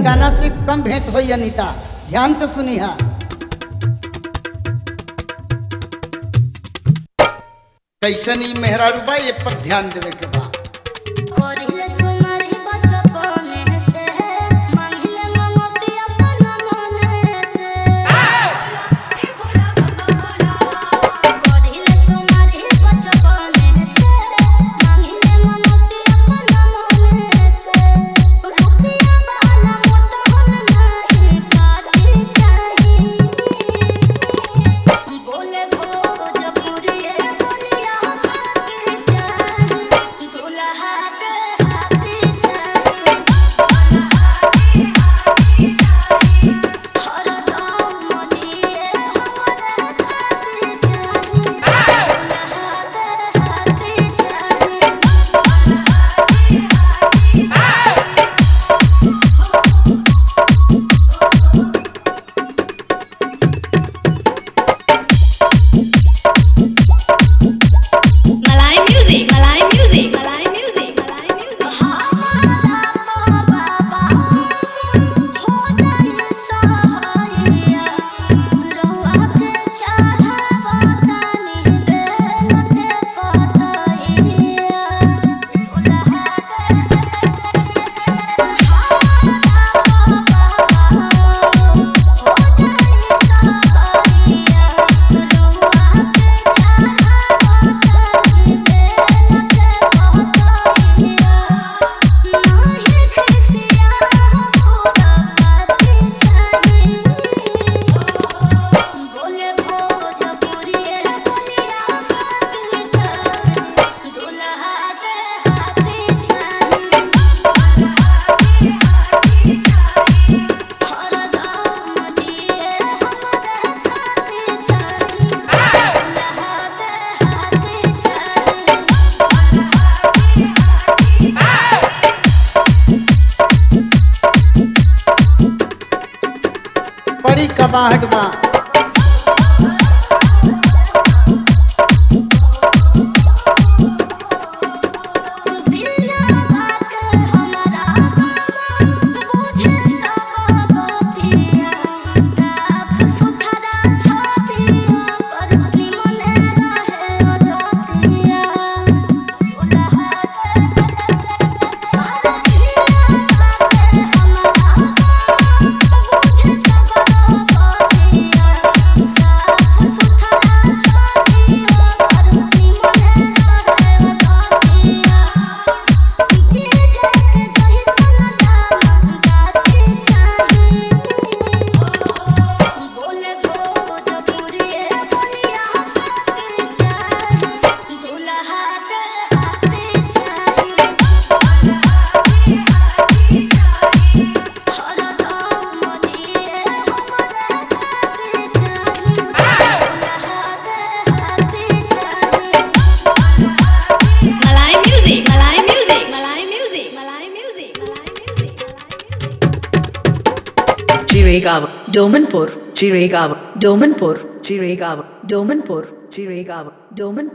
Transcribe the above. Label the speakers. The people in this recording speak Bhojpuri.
Speaker 1: गाना से कम भेंट होई अनीता ध्यान से सुनी हा कैसन ई मेहरारू बा ये पर ध्यान देवे के बा
Speaker 2: कोरिले सुमरि बचपने से मांगिले ममती अपना मने से कोरिले सुमरि बचपने से मांगिले ममती अपना मने से रुपया वाला मोटन नहीं काटी चाहिए बोले भोजपुरी बोलिया के चाहिए दुल्हा के हाथी चाहिए हर गाँव मदिए हमारे खाती चाहिए दुल्हा के हाथी चाहिए
Speaker 3: Malay music, Malay music, Malay music, Malay music.
Speaker 2: हमारा बाबा हो जाए सहारिया रहुआ के चढ़ावा तानी बेल के पतइया दुल्हा हो जाए सहारिया रहुआ के चढ़ावा तानी बेल के पतइया नाही खसिया पूरा पाती चाहिए बोले भोजपुरी बोलिया के चाहिए दुल्हा के हाथी चाहिए हर दाम दिए हमारे खाती चाहिए दुल्हा के हाथी चाहिए
Speaker 1: बड़ी कबाहट बा
Speaker 2: बिना बात हमारा बुझे सब बतिया साफ सुथरा छतिया पर निमन रहे अदतिया दुल्हा के बिना बात हमारा बुझे सब बतिया साफ सुथरा छतिया पर निमन रहे अदतिया बोले भोजपुरी बोलिया के चाहिए दुल्हा के हाथी चाहिए हर गाँव मदिए हमारे खाती चाहिए दुल्हा के हाथी चाहिए
Speaker 3: Malay music, Malay music, Malay music, Malay music, Malay music, Malay music.
Speaker 4: Jiregaon, Domanpur, Jiregaon, Domanpur, Jiregaon, Domanpur, Jiregaon, Domanpur.